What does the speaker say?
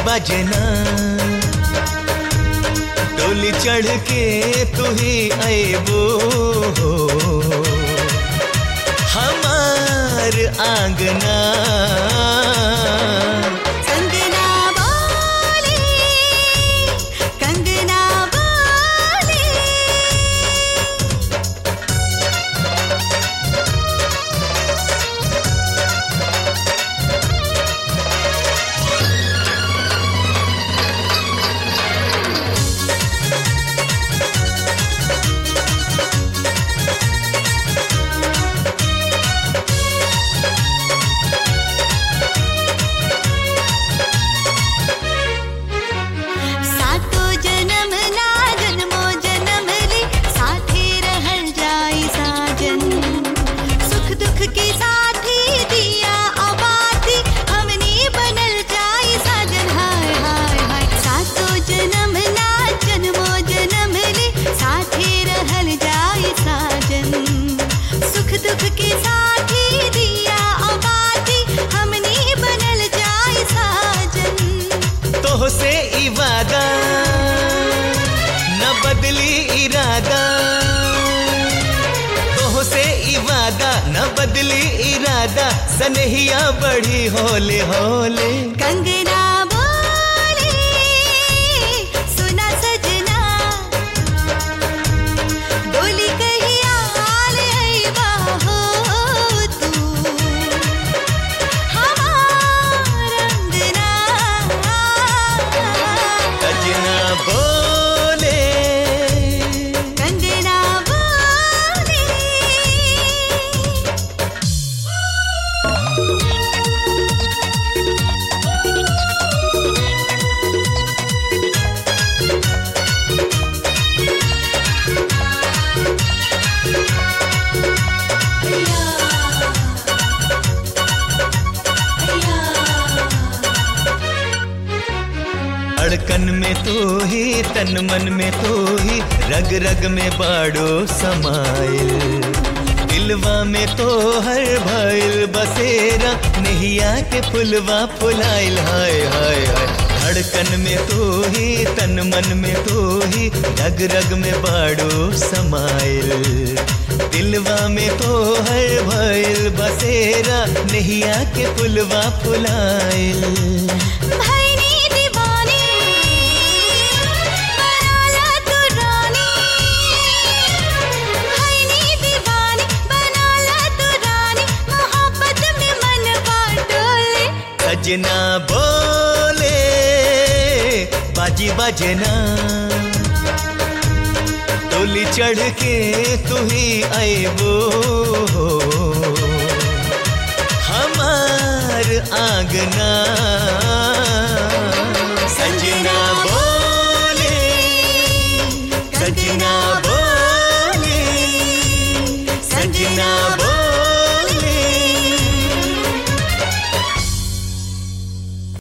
बजना डोली चढ़ के तू ही अबो हमार आंगना कंगना बोले कंगना बोले सातो जन्म ना जन्मो जन्म ले साथे रहल जाई साजन सुख दुख के साथी दिया आबादी हमनी बनल जाई साजन हाय हाय हाय सातो जन्म ना जन्मो जन्म ले साथे रहल जाई साजन सुख दुख के साथी दिया आबादी हमनी बनल जाई साजन तोह से इवादा न बदली इरादा तोह से इवादा न बदली इरादा सनहिया बढ़ी होले होले कंगना बोले सुना सजना डोली कहिया ले अइबा हो तू हमार अंगना सजना बोले कंगना बोले धड़कन में तू ही तन मन में तू ही रग रग में बाड़ो समाइल दिलवा में तो हर भइल बसेरा नहिया के फुलवा फुलाइल हाय हाय हाय धड़कन में तू ही तन मन में तू ही रग रग में बाड़ो समाइल दिलवा में तो हर भइल बसेरा नहिया के फुलवा फुलाइल भैनी दीवानी बनाला तू रानी भैनी दीवानी बनाला तू रानी मोहब्बत में मन बाटोले सजना बोले बाजी बजना टोली चढ़ के तू ही अबो हमार आंगना